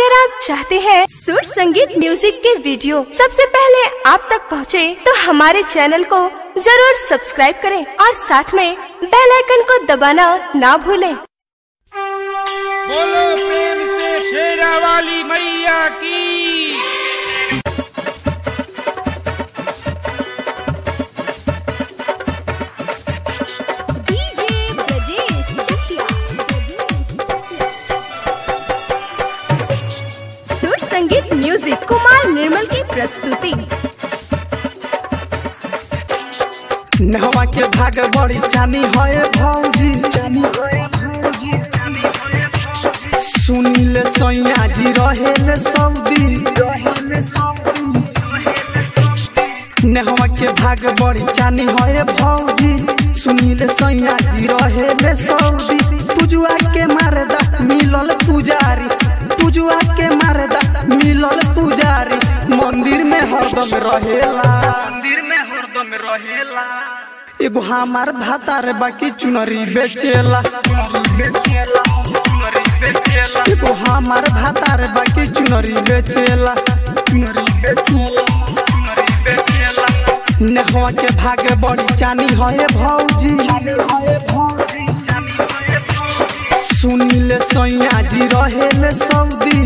अगर आप चाहते हैं सुर संगीत म्यूजिक के वीडियो सबसे पहले आप तक पहुंचे, तो हमारे चैनल को जरूर सब्सक्राइब करें और साथ में बेल आइकन को दबाना ना भूलें। बोलो प्रेम से शेरा वाली मैया की डीजे ब्रजेश चकिया सुर संगीत म्यूजिक कुमार निर्मल की प्रस्तुति नहवा के भाग बड़ी चानी है भौजी सुनील सैया जी रहेले सऊदी नहवा के भाग बड़ी चानी है भौजी सुनील सैया जी रहेले सऊदी पूजुआ के मारदा मिलल पुजारी पूजुआ के मारदा मिलल पुजारी मंदिर में हरदम रहेला मंदिर में हरदम रहेला एगो हमार भातार बाकी चुनरी बेचेला एगो हमार भातार बाकी चुनरी बेचेला चुनरी बेचेला चुनरी बेचेला नेहवा के भागे बड़ी चानी है भौजी सुनील सैया जी रहेले सऊदी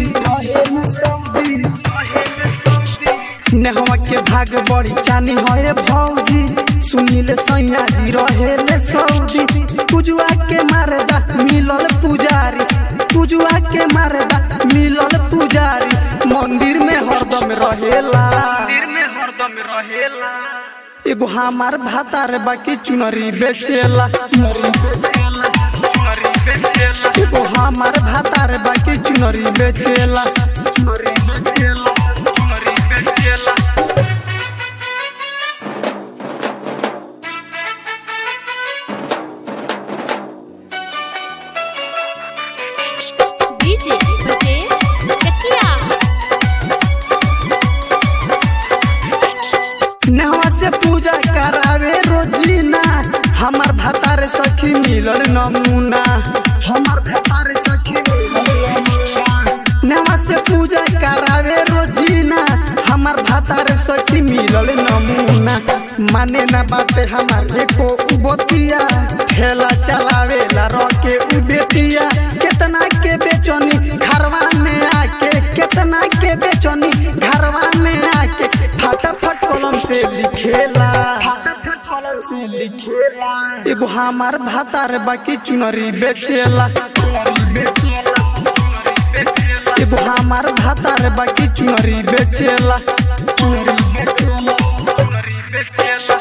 नेहवा के भाग बड़ी चानी है भौजी सुनील सैया जी रहेले सऊदी पूजुआ के मारदा मिलल पुजारी पूजुआ के मारदा मिलल पुजारी मंदिर में हरदम रहेला मंदिर में हरदम रहेला एगो हमार भातार बाकी चुनरी बेचेला चुनरी बेचेला चुनरी बेचेला एगो हमार भातार बाकी चुनरी बेचेला चुनरी बेचेला चुनरी बेचेला डीजे ब्रजेश चकिया नहवा से पूजा करावे रोजीना हमार भतार सखी मिलल नमूना हमार भतार सखी नहवा से पूजा करावे रोजीना हमार भतार सखी मिलल नमूना माने ना बाते हमार एको उबतिया ठेला चलावे ला रके उ बेटिया केतना के बेचनी घरवा में आके केतना के बेचनी घरवा में आके फटाफट कलम से लिखेला फटाफट कलम से लिखेला एगो हमार भातार बाकी चुनरी बेचेला एगो हमार भातार बाकी चुनरी बेचेला चुनरी बेचेला चुनरी बेचेला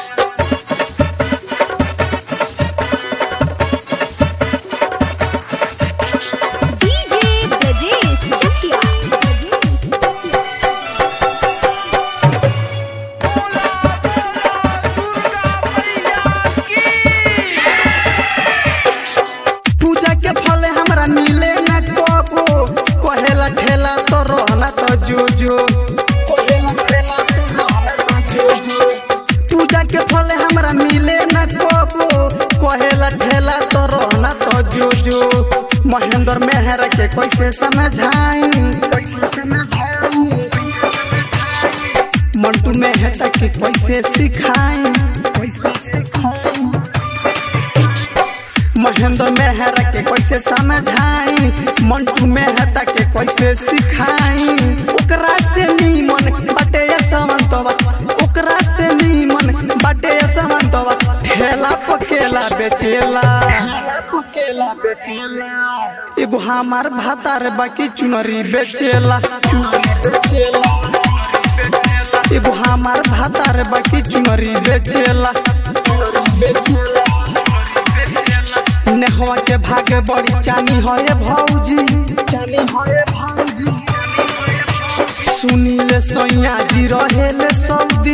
डीजे ब्रजेश चकिया पूजा के फल हमरा मिले न कबो कहेला ठेला तो रहना तो जो जो पूजा के फल हमरा मिले न कबो कहेला ठेला तो रहना तो जो जो महेंद्र मेहरा के कैसे समझाई कैसे समझाई मंटू मेहता के कैसे सिखाई कैसे सिखाई महेंद्र मेहरा के कैसे समझाई मंटू मेहता के कैसे सिखाई ओकरा से नीमन बटे समंतवा ओकरा से नीमन बटे समंतवा ठेला पकेला बेचेला पकेला बेचेला एगो हमार भातार बाकी चुनरी बेचेला चुनरी बेचेला एगो हमार भातार बाकी चुनरी बेचेला बेचेला नेहवा के भाग बड़ी चानी है भौजी चानी है भौजी सुनील सैया जी रहेले सऊदी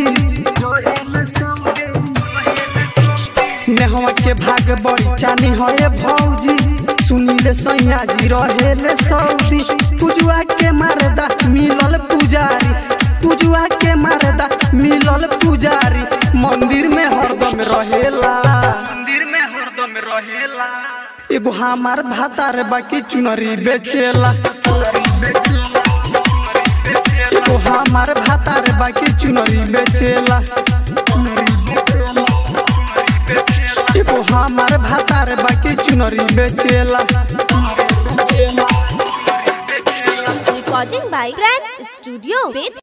नेहवा के भाग बड़ी चानी है भौजी सुनील सैया जी रहेले सऊदी पूजुआ के मारदा मिलल पुजारी पूजुआ के मारदा मिलल पुजारी मंदिर में हरदम रहेला मंदिर में हरदम रहेला एगो हमार भातार बाकी चुनरी बेचेला चुनरी बेचेला भातार बाकी चुनरी बेचेला एगो हमार भातार बाकी चुनरी बेचेला Recording by Brand Studio with